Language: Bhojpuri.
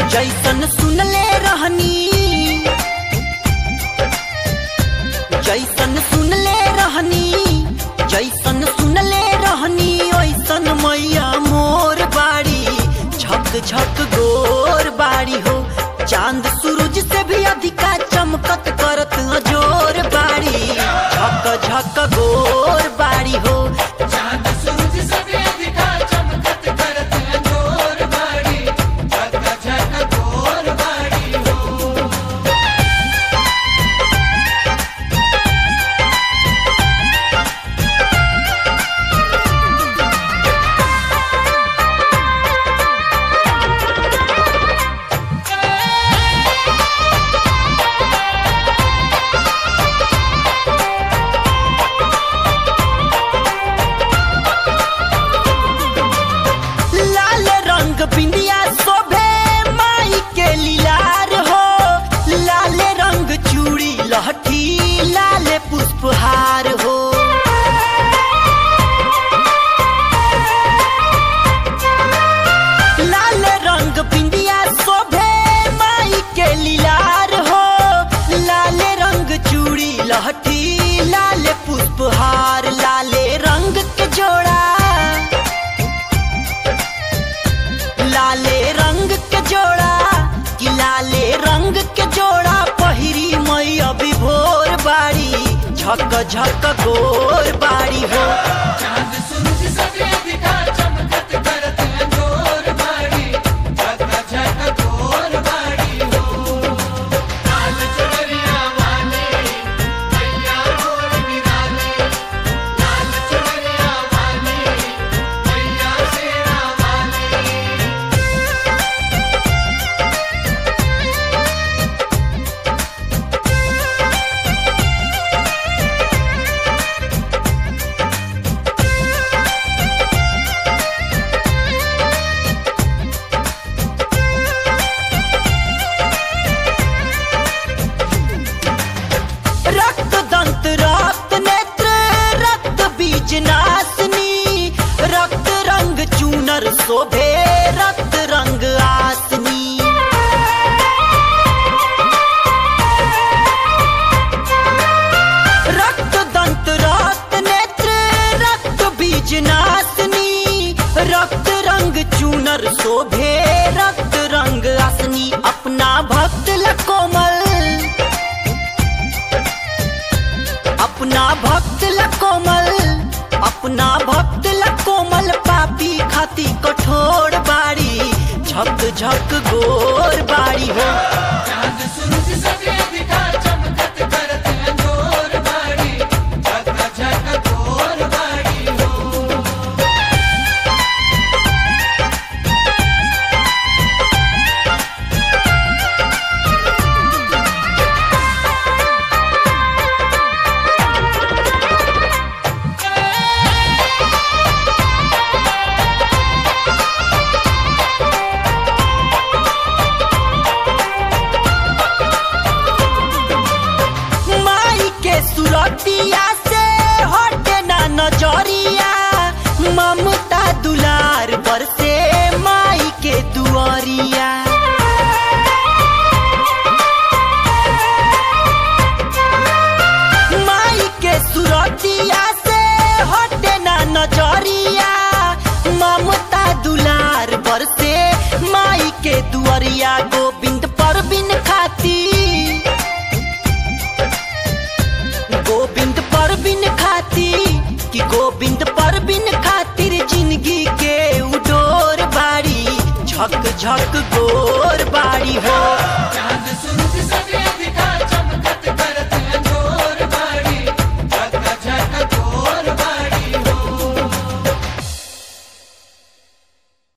जैसन सुनले रहनी जैसन सुनले रहनी जैसन सुनले रहनी ओइसन मैया मोर बाड़ी झक झक गोर बाड़ी हो चांद सूरज से भी अधिका चमकत करत जोर बाड़ी झक झक गोर बाड़ी हो चांद सूरज से भी अधिका चमकत करत अंजोर बाड़ी झक झक गोर बाड़ी हो लाल रंग बिंदिया शोभे माई के लीलार हो लाल रंग चूड़ी लहठी लाल पुष्पहार हो लाल रंग बिंदिया शोभे माई के लीलार हो लाल रंग चूड़ी लहठी लाल पुष्पहार लाले रंग के जोड़ा लाले रंग के जोड़ा कि लाले रंग के जोड़ा पहिरी मई अभी भोर बाड़ी झक झक गोर बाड़ी हो चांद सूरज से भी अधिका चमकत करत अंजोर बाड़ी झक झक गोर बाड़ी हो लाल चुनरिया वाले मैया मोर निराले लाल चुनरिया वाले मैया शेरा वाले रक्त दंत रक्त नेत्र रक्त बीज नासनी रक्त रंग चूनर शोभे रक्त रंग आसनी रक्त दंत रक्त नेत्र रक्त बीज नासनी रक्त रंग चूनर शोभे रक्त रंग आसनी अपना भक्त ल कोमल अपना भक्त ल कोमल अपना भक्त ल कोमल पापी खाती कठोर बाड़ी झक झक गोर बाड़ी हो चांद सूरज से भी अधिका चमकत करत अंजोर बाड़ी झक झक गोर बाड़ी हो माई के सुरतिया से हटे ना नजरिया ममता दुलार पर से माई के दुआरिया माई के सुरतिया से हटे ना नजरिया ममता दुलार पर से माई के दुआरिया गोविंद पर बिन खाती गोविंद पर बिन खाती कि गोविंद पर बिन खातिर जिंदगी के उडोर बाड़ी झक झक गोर बाड़ी हो चांद